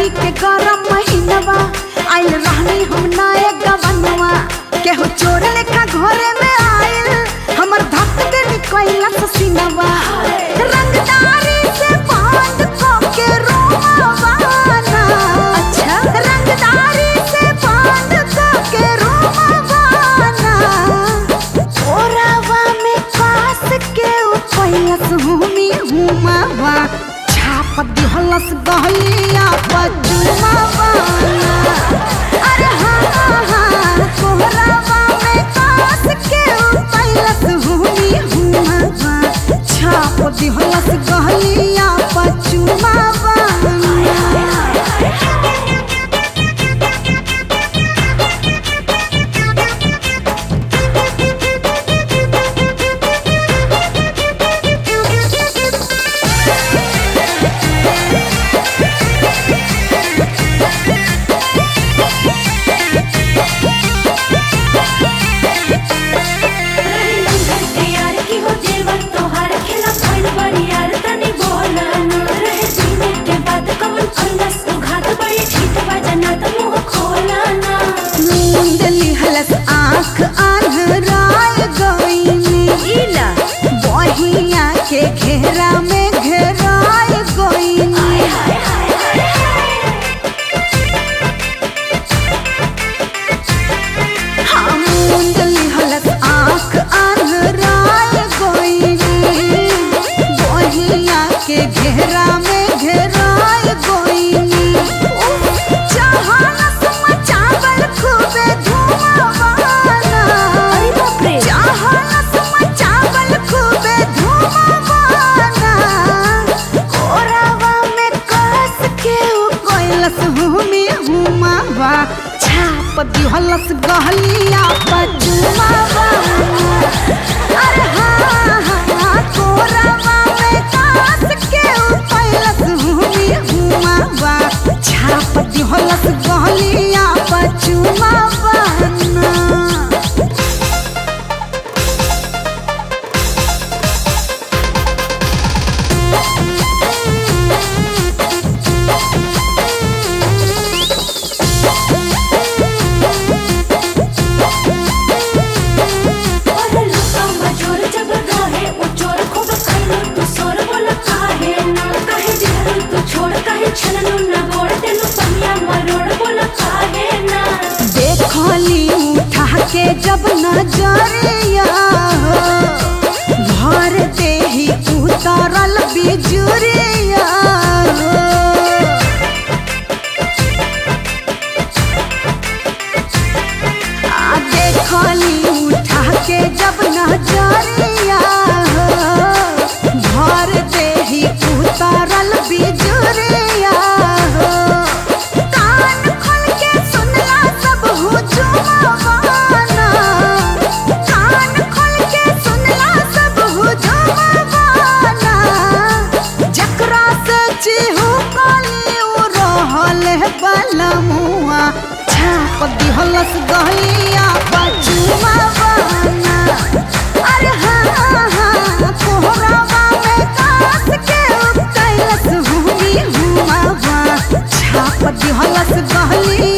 मई के गरम महीनवा आइल रहनी हम नए गवनवा केहू चोर लेखा घरे में आइल हमर धक दे निकैला ससीनवा रंगदारी से बांध को के रोमावाना अच्छा रंगदारी से बांध को के रोमावाना ओरावा में कास के उपैलस हुमी हुमावा छाप दिहलस गहलिया पचुमावा अरे हाँ हाँ हाँ कोहरावा में कास के उपैलस हुमी हुमावा छाप दिहलस गहलिया पचुमावा यार की हो जेवन तोहार खेला भइल बड़ी यार तनी बोला न रहे जीने के बाद कमल फंगस उघात बड़ी ठीक बजना त मुंह खोला ना मुंदली हलस आँख आन्हराय गईनी इला बहिया के घेरा में घेराय गईनी हाय हाय हाय हाँ मुंदली हलस आँख आन्हराय गईनी बहिया के घेरा में घेराय गईनी चाहनस मचावल खूबे धुआवाना अरे बाप रे चाहनस मचावल खूबे धुआवाना कोरावा में कस के उ कोइलस हुमी हुमावा छाप दिहलस गहलिया पजुमावा अरे हाँ हाँ कोरावा में कस के उ कोइलस हुमी हुमावा छाप दिहलस गहलिया पजुमावा ना और लुका मजोर जब रहे ओ चोर खूब खैलो तू सोर बोला काहे ना काहे दिहरु तू छोड़ काहे छलनु ना गोड़ तेनु पनिया मरोड़ बोला काहे ना देखली उठा के जब नजरिया भर देही उतरल बिजुरिया आ देखली उठा के जब नजरिया भर देही उतरल बिजुरिया कान खोल के सुनला सब हुजुमावाना कान खोल के सुनला सब हुजुमावाना जकरा से चिहू काली उ रहल बलमुआ छाप दिहलस गहलिया पचुमावाना अरे हाँ हाँ कोहरावा में कास के उतैलस हुमी हुमावा छाप दिहलस गहलिया